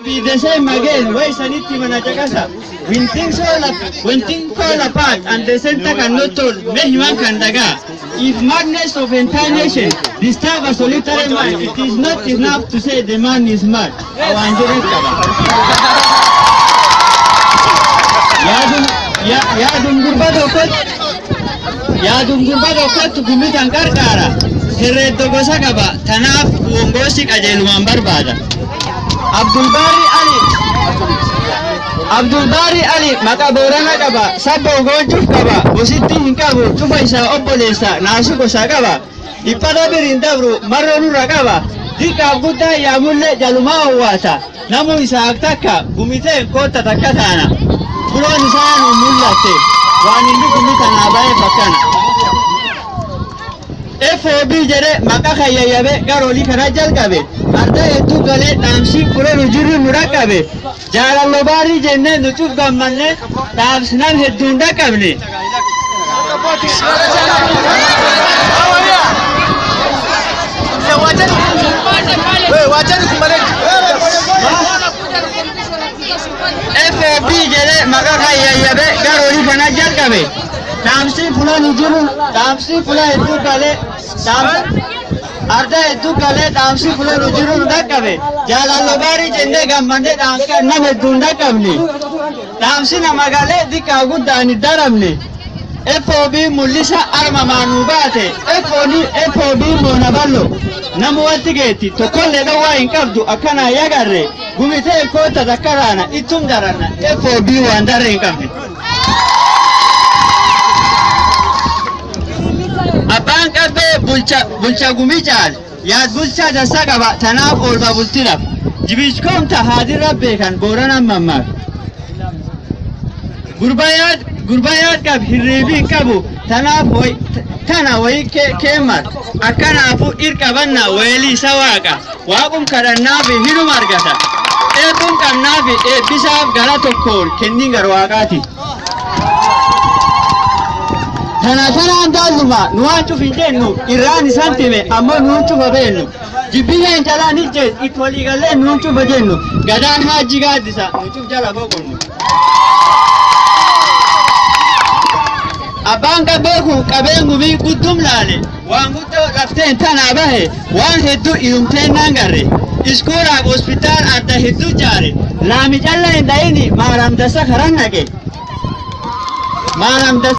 be the same again. Why saniti manachakasa? When things fall up, when things fall apart and the center cannot hold, Mehiman can daga. If madness of entire nation disturb a solitary man, it is not enough to say the man is mad. Awanjere kaba. Yaadum ya- yaadum gurba tokkot yaadum gurba tokkottu gumitan qarqaara. Herreeddo gosa qaba. Tanaaf wongoosi qajeelumaan barbaada. Abdulbaari Ali Abdulbaari Ali maqaa boorana qaba. Sabba ogoonchuuf qaba. Gositti hin qabu. Cufa isaa obboleessa. Naasu gosa qaba. Dhiphata biriin dabru marra nurra qaba. Diqqaaf guddaa yaamullee jalumaa owwaata. Namu isaa ak takka gumiteen kootta takka taana. Fuloon isaa nu mul'atte. Waan inni gumitan naa baay'ee bakkana. FOB jedhe maqaa kayyayyabe gara olii karaa jalqabe adda hedduu galee dhaamsii fudhanu jirru nu dhaqqabe jaalallo baarii jennee nu cuf gammanne dhaamsinan hedduun dhaqqabne. FOB jedhe maqaa kayyayyabe gara olii kana jalqabe dhaamsii fudhanu jiru dhaamsii fula hedduu galee dhaamsa. Arda hedduu galee dhaamsi fudhanu jiru nu dhaqqabe. Jaalallo baarii jennee gammadee dhaamsa nama hedduu hin dhaqqabne. Dhaamsi nama galee xiqqaa guddaan hin daramne. FOB mul'isa armamaa nu baate. FOB moona ballo. Nama wanti geetti tokkollee dhowwaa hin qabdu akkanaa yagarre. Gumitee koota takkaraana ittum daranna. FOB waan darre hin qabne. Abbaan qabbee bulcha bulcha gumii caal yaad bulchaa dansaa qaba tanaaf oolma bultinaaf jibichkoomta haadirra beekan booranan mammaak. Gurbayaad gurbayaad qab hirriibii qabu tanaaf way tana wayi keemmat akkanaafu irqabanna weelii isa waaqa waaqum kadhannaafi hinuma argata eebbuun qabnaafi eebbisaaf gara tokkoon kennin gar waaqaati. Tana kanaan daalluma nu waan cuf hin jennu irraan isaan time ammoo nuun cufa beennu. Jibbiyeen jalaan ijjees itti walii gallee nuun cufa jennu gadaan haajji gaaddisa nu cuf jala boqonnu. Abbaan qabbee kun qabeen gumii guddum laale waan guddoo lafteen tanaa bahe waan hedduu ilumteen naan garre. Iskuuraaf hospitaal adda hedduu jaare laami calla hin dhayini maaram dasa karan naqe. Maaram dasa.